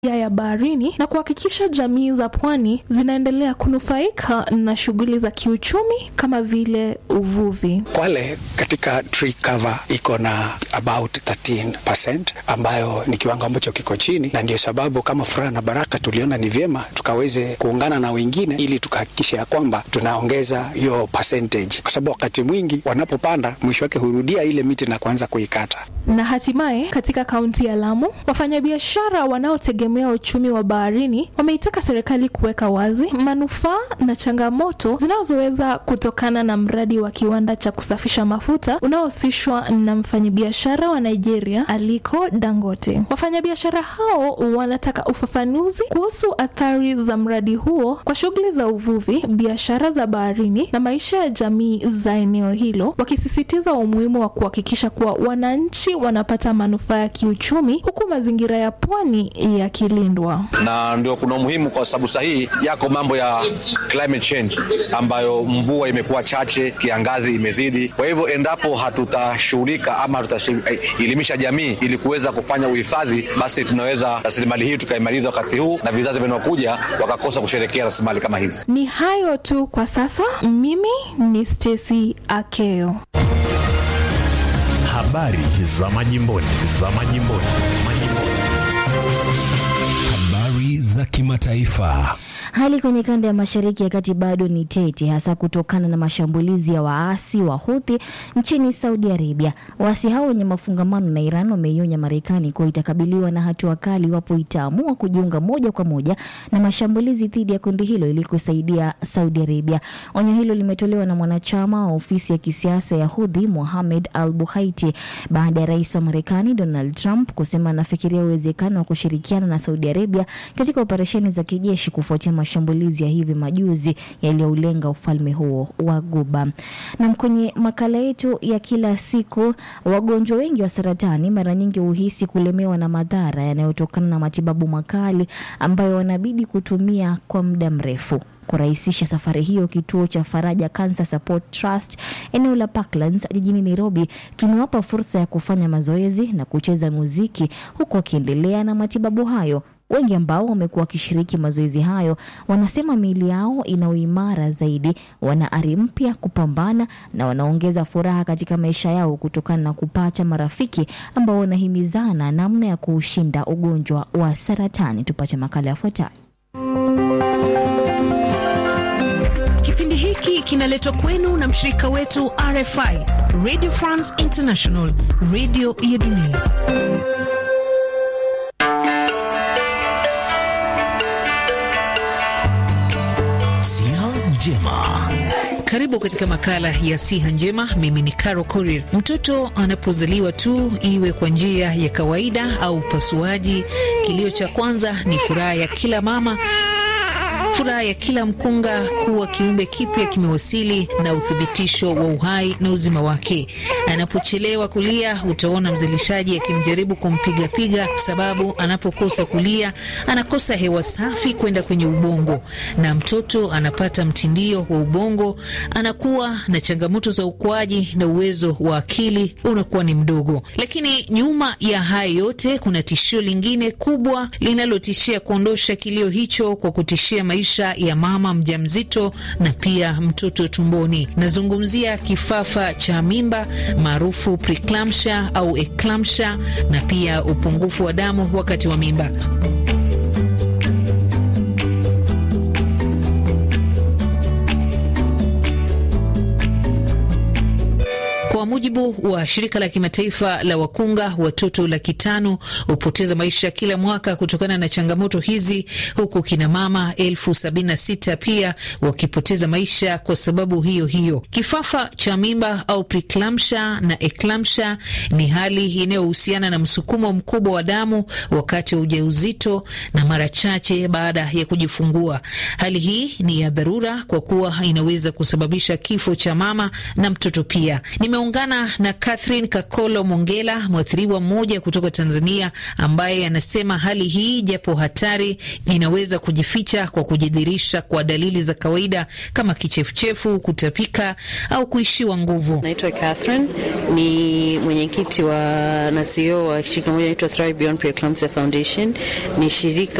ya baharini na kuhakikisha jamii za pwani zinaendelea kunufaika na shughuli za kiuchumi kama vile uvuvi. Kwale katika tree cover iko na about 13% ambayo ni kiwango ambacho kiko chini, na ndio sababu kama Furaha na Baraka tuliona ni vyema tukaweze kuungana na wengine ili tukahakikisha ya kwamba tunaongeza hiyo percentage, kwa sababu wakati mwingi wanapopanda mwisho wake hurudia ile miti na kuanza kuikata. Na hatimaye katika kaunti ya Lamu, wafanyabiashara wanaotegemea uchumi wa baharini wameitaka serikali kuweka wazi manufaa na changamoto zinazoweza kutokana na mradi wa kiwanda cha kusafisha mafuta unaohusishwa na mfanyabiashara wa Nigeria Aliko Dangote. Wafanyabiashara hao wanataka ufafanuzi kuhusu athari za mradi huo kwa shughuli za uvuvi, biashara za baharini na maisha ya jamii za eneo hilo, wakisisitiza umuhimu wa kuhakikisha kuwa wananchi wanapata manufaa ya kiuchumi huku mazingira ya pwani yakilindwa. Na ndio kuna umuhimu kwa sababu sahihi yako mambo ya climate change ambayo mvua imekuwa chache, kiangazi imezidi. Kwa hivyo endapo hatutashughulika ama hatutaelimisha jamii ili kuweza kufanya uhifadhi, basi tunaweza rasilimali hii tukaimaliza wakati huu na vizazi vinaokuja wakakosa kusherekea rasilimali kama hizi. Ni hayo tu kwa sasa. Mimi ni Stacy Akeo. Habari za majimboni, za majimboni, majimboni. Habari za kimataifa. Hali kwenye kanda ya mashariki ya kati bado ni tete, hasa kutokana na mashambulizi ya waasi wa Houthi nchini Saudi Arabia. Waasi hao wenye mafungamano na Iran wameionya Marekani kuwa itakabiliwa na hatua kali iwapo itaamua kujiunga moja kwa moja na mashambulizi dhidi ya kundi hilo ili kusaidia Saudi Arabia. Onyo hilo limetolewa na mwanachama wa ofisi ya kisiasa ya Houthi Mohamed Al Buhaiti baada ya rais wa Marekani Donald Trump kusema anafikiria uwezekano wa kushirikiana na Saudi Arabia katika operesheni za kijeshi kufuatia mashambulizi ya hivi majuzi yaliyoulenga ufalme huo wa Guba. Na kwenye makala yetu ya kila siku, wagonjwa wengi wa saratani mara nyingi huhisi kulemewa na madhara yanayotokana na matibabu makali ambayo wanabidi kutumia kwa muda mrefu. Kurahisisha safari hiyo, kituo cha Faraja Cancer Support Trust eneo la Parklands jijini Nairobi kimewapa fursa ya kufanya mazoezi na kucheza muziki huku wakiendelea na matibabu hayo. Wengi ambao wamekuwa wakishiriki mazoezi hayo wanasema miili yao ina uimara zaidi, wana ari mpya kupambana na wanaongeza furaha katika maisha yao kutokana na kupata marafiki ambao wanahimizana namna ya kuushinda ugonjwa wa saratani. Tupate makala yafuatayo. Kipindi hiki kinaletwa kwenu na mshirika wetu RFI, Radio France International, radio ya dunia. Siha njema. Karibu katika makala ya siha njema. Mimi ni Caro Korir. Mtoto anapozaliwa tu, iwe kwa njia ya kawaida au upasuaji, kilio cha kwanza ni furaha ya kila mama furaha ya kila mkunga kuwa kiumbe kipya kimewasili na uthibitisho wa uhai na uzima wake. Anapochelewa kulia, utaona mzalishaji akimjaribu kumpigapiga, kwa sababu anapokosa kulia anakosa hewa safi kwenda kwenye ubongo, na mtoto anapata mtindio wa ubongo, anakuwa na changamoto za ukuaji na uwezo wa akili unakuwa ni mdogo. Lakini nyuma ya haya yote kuna tishio lingine kubwa linalotishia kuondosha kilio hicho kwa kutishia maisha ya mama mjamzito na pia mtoto tumboni. Nazungumzia kifafa cha mimba maarufu preeclampsia au eclampsia na pia upungufu wa damu wakati wa mimba. Kwa mujibu wa shirika la kimataifa la wakunga, watoto laki tano hupoteza maisha kila mwaka kutokana na changamoto hizi, huku kina mama elfu sabini na sita pia wakipoteza maisha kwa sababu hiyo hiyo. Kifafa cha mimba au preeclampsia na eclampsia ni hali inayohusiana na msukumo mkubwa wa damu wakati wa ujauzito na mara chache baada ya kujifungua. Hali hii ni ya dharura kwa kuwa inaweza kusababisha kifo cha mama na mtoto pia. Nimeungana Tunaungana na Catherine Kakolo Mongela, mwathiriwa mmoja kutoka Tanzania, ambaye anasema hali hii japo hatari, inaweza kujificha kwa kujidhirisha kwa dalili za kawaida kama kichefuchefu, kutapika au kuishiwa nguvu. Naitwa Catherine, ni mwenyekiti wa na CEO wa shirika moja naitwa Thrive Beyond Preeclampsia Foundation. Ni shirika